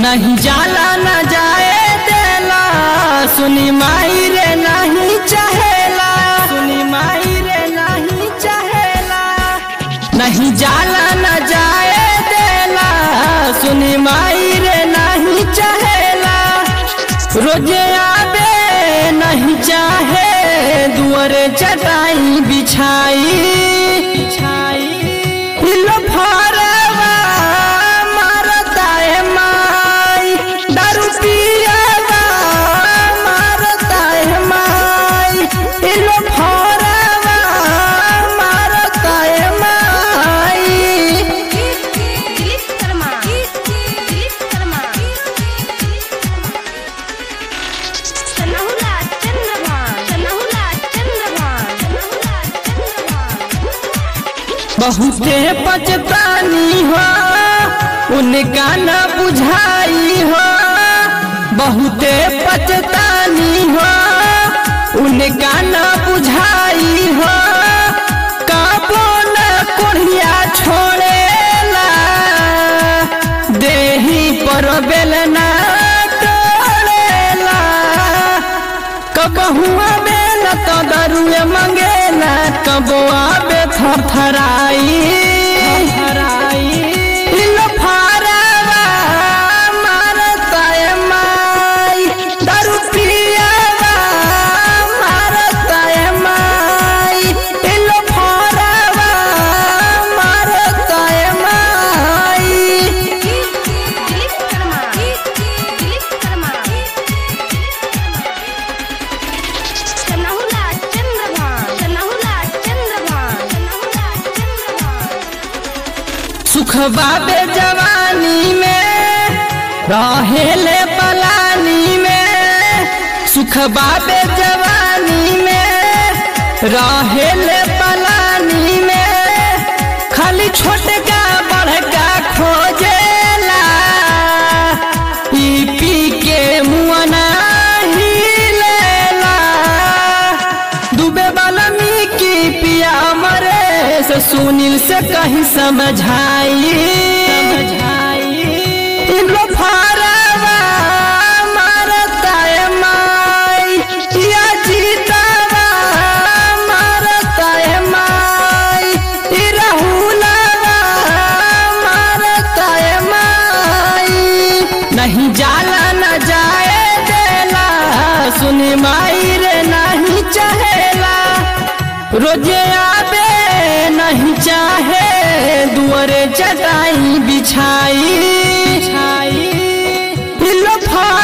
नहीं जाला न जाए देला सुनी माई रे नहीं चाहेला सुनी माई रे नहीं चाहेला नहीं जाला न जाए देला सुनी माई रे नहीं चाहेला रोजे आबे नहीं चाहे दुआरे चटाई बिछाई बिछाई हिलो फारवा मारता है माई दारू पियावा मारता है माई हिलो फारवा मारता है माई दिलीप शर्मा दिलीप शर्मा सनहुला चंद्रभान सनहुला चंद्रभान सनहुला चंद्रभान बहुते पचतानी हो उनका न बुझाई हो बहुते पचतानी हो उनका न बुझाई हो कबो न कोढ़िया छोड़ेला देही पर बेलना टोलेला कबहुआ बेल तो दरुए मंगेला कबो आबे थरथराई इलो फारवा मारता है माई दारू पियावा मारता है माई इलो फारवा मारता है माई दिलीप शर्मा दिलीप शर्मा सनहुला चंद्रभान सनहुला चंद्रभान सनहुला चंद्रभान सुखबा बे जवानी में रहेले पलानी में सुखबा बे जवानी में रहेले पलानी में खाली छोटका बड़का खोजेला पी पी के मुआना हिलेला डूबे वाला की पिया मरे से सुनील से कहीं समझाई समझाई इन लो फारवा मारता है माई या जीतावा मारता है माई ई राहुलवा मारता है माई नहीं जाला न जाए देला सुनी माई रे नहीं चाहेला रोजे आबे नहीं चाहे दुआरे चटाई बिछाई बिछाई पिलो फा